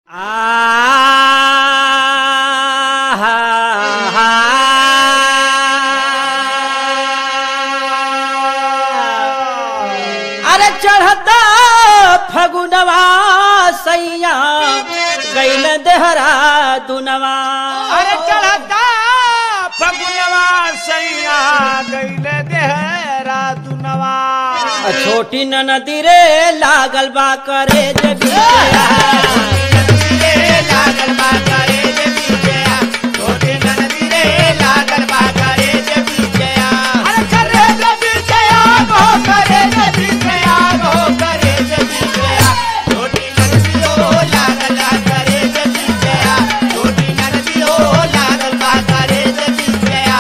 अरे चढ़ता फगुनवा सैया गैल देहरा दुनवा अरे चढ़ता फगुनवा सैया गैले देहरा दुनवा आ छोटी ननदी रे लागल बा करे जे बिटिया। लागल बा करे जे बीजया छोटे ननदी रे लागल बा करे जे बीजया अरे करे जे बीजया गो करे जे बीजया गो करे जे बीजया छोटी ननदी ओ लागल बा करे जे बीजया छोटी ननदी ओ लागल बा करे जे बीजया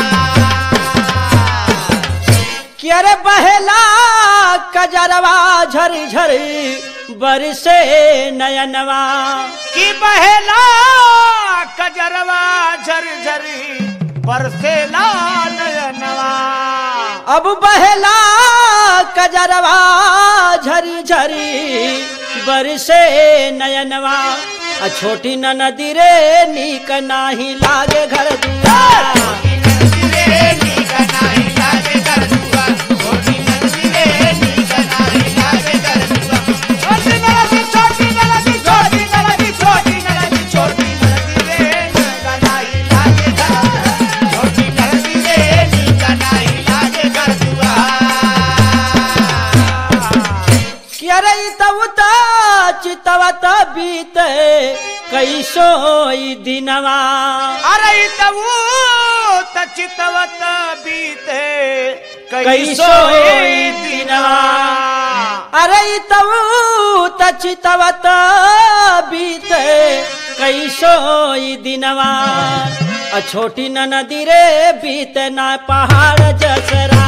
कि अरे बहेला कजरवा झरी झरी बरसे नयनवा की बहेला कजरवा झरझरी बरसेला नयनवा अब बहेला कजरवा झरी झरी बरसे नयनवा आ छोटी ननदी रे नीक नाही लागे घर दुआर कि अरे तवत चितवत बीते कैसो ई दिनवा अरे तबू तचितवत बीते कैसो ई दिनवा अरे तवत चितवत बीते कैसो ई दिनवा आ छोटी ननदी रे बीते ना पहाड़ जसरा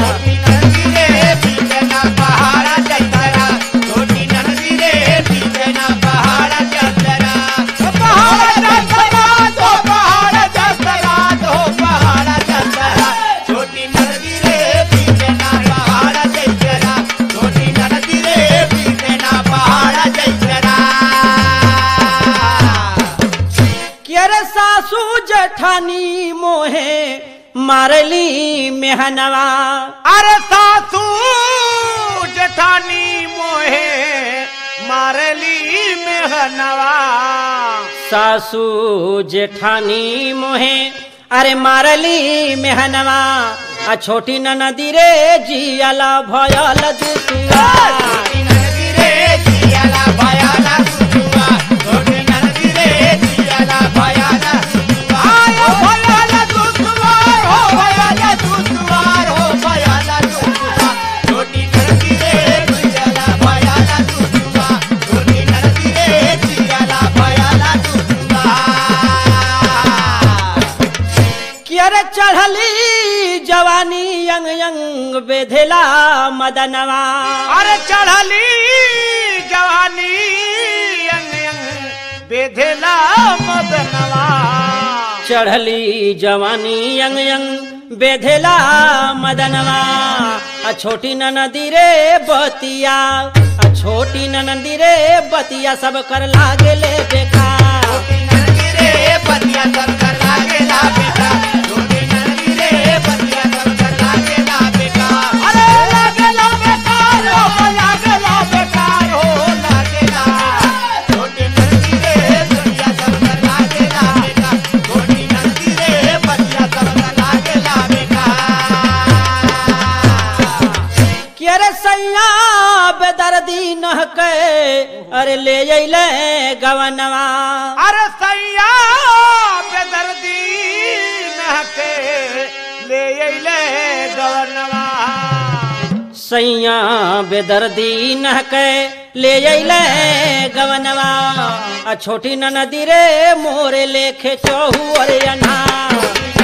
कि अरे सासू जठानी मोहे मारली मेहनवा अरे सासू जठानी मोहे मारली मेहनवा सासू जेठानी मोहे अरे मारली मेहनवा आ छोटी ननदी रे जियाला भयल दुसुआ कि अरे चढ़ली जवानी यंग यंग बेधेला मदनवा अरे चढ़ली जवानी यंग यंग बेधेला मदनवा चढ़ली जवानी यंग यंग बेधेला मदनवा आ छोटी ननदी रे बतिया आ छोटी ननदी रे बतिया सब कर लागेले बेकार कि अरे सैया बेदर्दी नह के अरे ले अइले गवनवा अरे सैया बेदर्दी नहके ले अइले गवनवा सैया बेदर्दी नह के ले अइले गवनवा आ छोटी ननदी रे मोरे लेखे चहु अरे अनार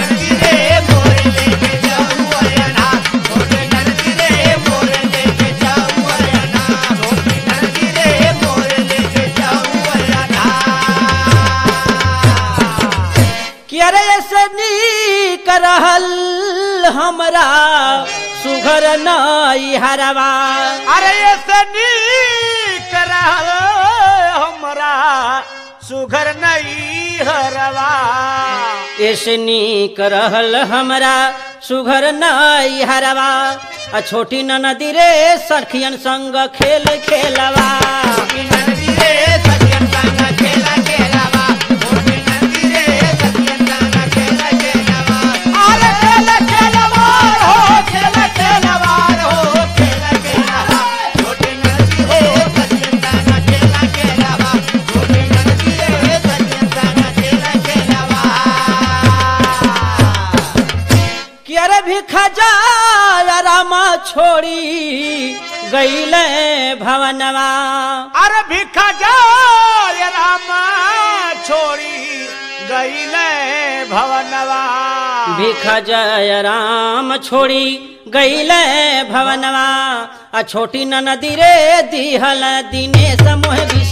कि अरे ऐसे नीक रहल हमरा सुघर नई हरवा अरे ये से नीक रहल हमरा सुघर नहीं हरवा ऐसनी करहल हमरा सुघर नई हरवा आ छोटी ननदी रे सखियन संग खेल खेलवा छोटी नंदी रे सखियन संग खेला खेलावा छोटी नंदी रे सखियन संग खेला खेलावा अरे खेला खेलावा हो खेला खेलावा हो खेला खेलावा छोटी नंदी रे सखियन संग खेला खेलावा छोटी नंदी रे सखियन संग खेला खेलावा कि अरे भिखा जा रामा छोड़ी गईले भवनवा अरे भिखा जाय रामा छोड़ी गईले भवनवा भिखा जय राम छोड़ी गईले भवनवा आ छोटी ननदी रे दिहल दिनेश मोह विष